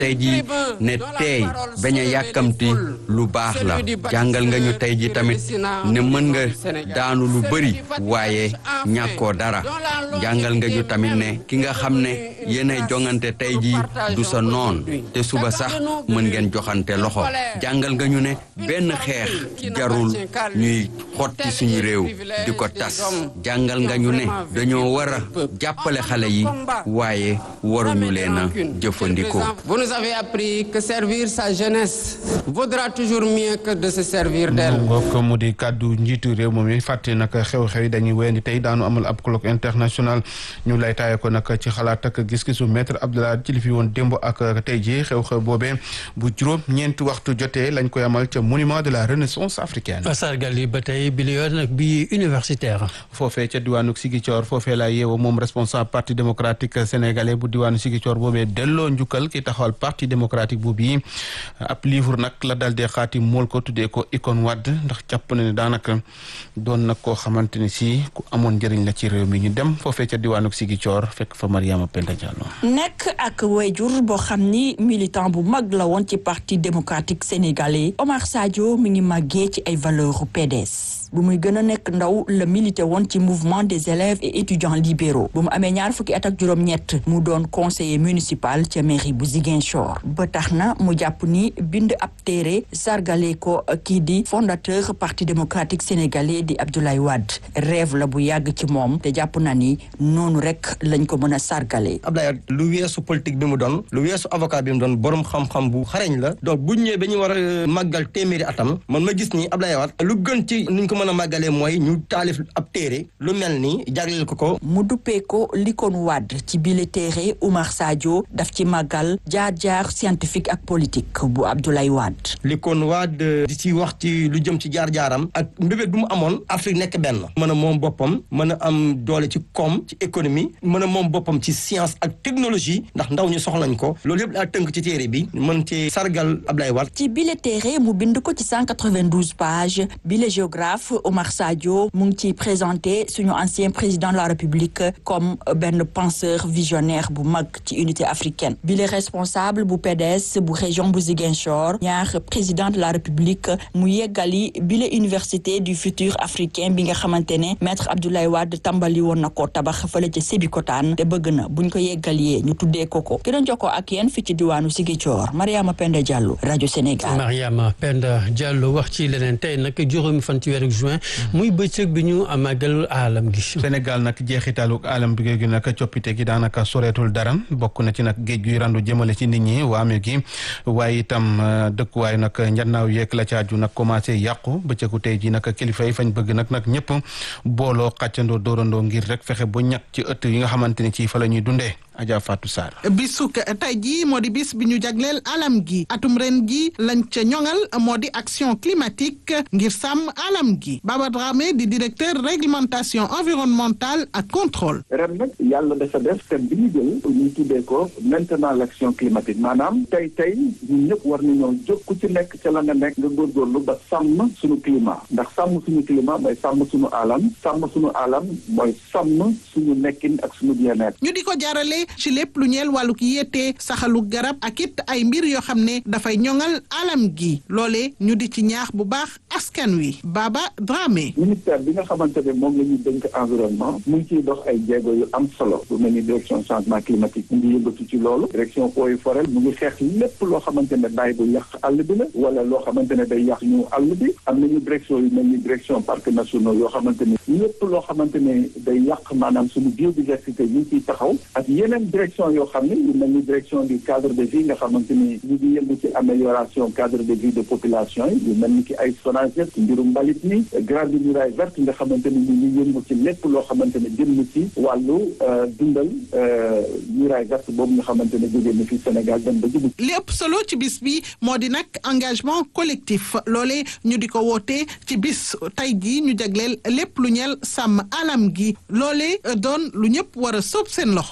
tey ji ne teey bañ a yàkkamti lu baax la jàngal nga ñu tey ji tamit ne mën nga daanu lu bëri waaye ñàkkoo dara jàngal nga ñu tamit ne ki nga xam ne yéenay jongante tey ji du sa noon te suba sax mën ngeen joxante loxo jàngal nga ñu ne benn xeex jarul ñuy xotti suñu réew di ko tas jàngal nga ñu ne dañoo war a jàppale xale yi waaye waruñu leen a jëfandikoo. Vous nous avez appris que servir sa jeunesse vaudra toujours mieux que de se servir d'elle. mbokk mu di kàddu njiitu réew moom yi fàtte nag xew-xew yi dañuy wéyandi tey daanu amal ab colloque international ñu lay taaye ko nag ci xalaat ak gis-gisu maître Abdoulaye ci li fi woon démb ak tey ji xew-xew boobee bu juróom ñeenti waxtu jotee lañ koy amal ca monument de la renaissance africaine. sargal yi ba tey bi yoon nag bi universitaire. foofee ca diwaanu Ziguinchor foofee la yeewoo moom responsable parti démocratique sénégalais bu diwaanu Ziguinchor boobee delloo njukkal ki taxawal parti démocratique bu bii ab livre nag la dal dee xaati mool ko tuddee ko Icon Wade ndax jàpp na ne daanaka doon nag koo xamante ne si ku amoon njëriñ la ci réew mi ñu dem foofee ca diwaanu Ziguinchor fekk fa Mariama Penda Diallo. nekk ak wayjur boo xam ni militant bu mag la woon ci parti démocratique sénégalais Omar Sadio mi ngi màggee ci ay valeurs PDS. bu muy gën a nekk ndaw la milité woon ci mouvement des élèves et étudiants libéraux bu mu amee ñaar fukki at ak juróom-ñett mu doon conseiller municipal ca mairie bu Ziguinchor ba tax na mu jàpp ni bind ab téere sargale ko kii di fondateur parti démocratique sénégalais di Abdoulaye Wade rêve la bu yàgg ci moom te jàpp na ni noonu rek lañ ko mën a sargale. Abdoulaye Wade lu weesu politique bi mu doon lu weesu avocat bi mu doon borom xam-xam bu xarañ la donc bu ñëwee ba ñu war a màggal téeméeri atam man ma gis ni Abdoulaye Wade lu gën ci niñ ko mën a màggalee mooy ñu taalif ab téere lu mel ni jagleel ko ko mu duppee ko likoon Wade ci bile téere Oumar Sadio daf ci màggal jaar-jaar scientifique ak politique bu Abdoulaye Wade likoon Wade di ci wax ci lu jëm ci jaar-jaaram ak mbébét bu mu amoon Afrique nekk benn mën a moom boppam mën a am doole ci koom ci économie mën a moom boppam ci science ak technologie ndax ndaw ñu soxlañ ko loolu yëpp daa tënk ci téere bi mën ci sargal Abdoulaye Wade ci bile téere mu bind ko ci 192 pages bile géographe Omar Sadio mu ngi ciy présenté suñu ancien président de la République comme benn penseur visionnaire bu mag ci unité africaine bile responsable bu PDS bu région bu Ziguinchor ñaar président de la République mu yeggali bile université du futur africain bi nga xamante ne maître Abdoulaye Wade tàmbali woon na ko tabax fële ca Sébikotane te bëgg na buñ ko yeggalee ñu tuddee ko ko ki doon jokkoo ak yéen fi ci diwaanu Ziguinchor Mariama Penda Diallo rajo Sénégal. Mariama Penda Diallo wax ci leneen tey nag juróomi fan ci weeru juin muy bëccëg bi ñu màggal aalam gi. Sénégal nag jeexitalu aalam bi gi nag coppite gi daanaka soreetul dara bokk na ci nag géej guy randu jëmale ci nit ñi waame gi waaye itam dëkkuwaay nag njannaaw yeeg la caaju nag commencé yàqu bëccëgu tey ji nag kilifa yi fañ bëgg nag nag ñëpp booloo xàccandoo dóorandoo ngir rek fexe ba ñàkk ci ëtt yi nga xamante ni ci fa la ñuy dundee. Adja Fatou Sarr bisuk tey jii moo di bis bi ñu jagleel alam gi atum ren gi lañ ca ñoŋal moo di action climatique ngir sàmm alam gi Baba Dramé di directeur réglementation environnementale ak contrôle ren nag yàlla dafa def thème bi ñu jël ñu tuddee ko maintenant l' action climatique maanaam tey tey ñun ñëpp war nañoo jóg ku ci nekk ca la nga nekk nga góorgóorlu ba sàmm suñu climat ndax sàmm suñu climat mooy sàmm suñu alam sàmm suñu alam mooy sàmm suñu nekkin ak suñu bien-être ñu di ko jaarale ci lépp lu ñeel wàllu ki yéete saxalu garab ak it ay mbir yoo xam ne dafay ñoŋal alam gi loole ñu di ci ñaax bu baax askan wi Baba Dramé. ministère bi nga xamante ne moom la ñuy dénk environnement mu ngi ciy dox ay jéego yu am solo bu mel ni direction changement climatique mu ngi yëngatu ci loolu direction eaux et forêt mu ngi xeex lépp loo xamante ne daay bu yàq àll bi la wala loo xamante ne day yàq ñu àll bi am nañu direction yu mel ni direction parcs nationaux yoo xamante ne lépp loo xamante ne day yàq maanaam suñu biodiversité ñu ngi ciy taxaw ak yeneen direction yoo xam ne yu mel ni direction du cadre de vie nga xamante ni ñu ngi yëngu ci amélioration cadre de vie de population yi yu mel ni ki ay SONAGED ci mbirum mbalit mi grande muraille verte nga xamante ni ñu ngi yëngu ci lépp loo xamante ne jëm ci wàllu dundal muraille verte boobu nga xamante ne jógee na fi Sénégal dem ba Djibouti. li ëpp solo ci bis bi moo di nag engagement collectif loole ñu di ko woote ci bis tey jii ñu jagleel lépp lu ñeel sàmm alam gi loole doon lu ñëpp war a sóob seen loxo.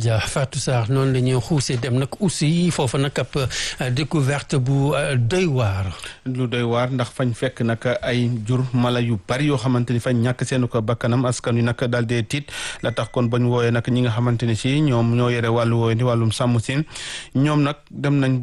Dia Fatou Sarr noonu la ñuy xuusee dem nag aussi foofu nag ab découverte bu doy waar. lu doy waar ndax fañ fekk nag ay jur mala yu bari yoo xamante ni fañ ñàkk seenu ko bakkanam askan wi nag daal dee tiit la tax kon bañ wooyee nag ñi nga xamante ni si ñoom ñoo yore wàllu wooye di wàllum sàmm si ñoom nag dem nañ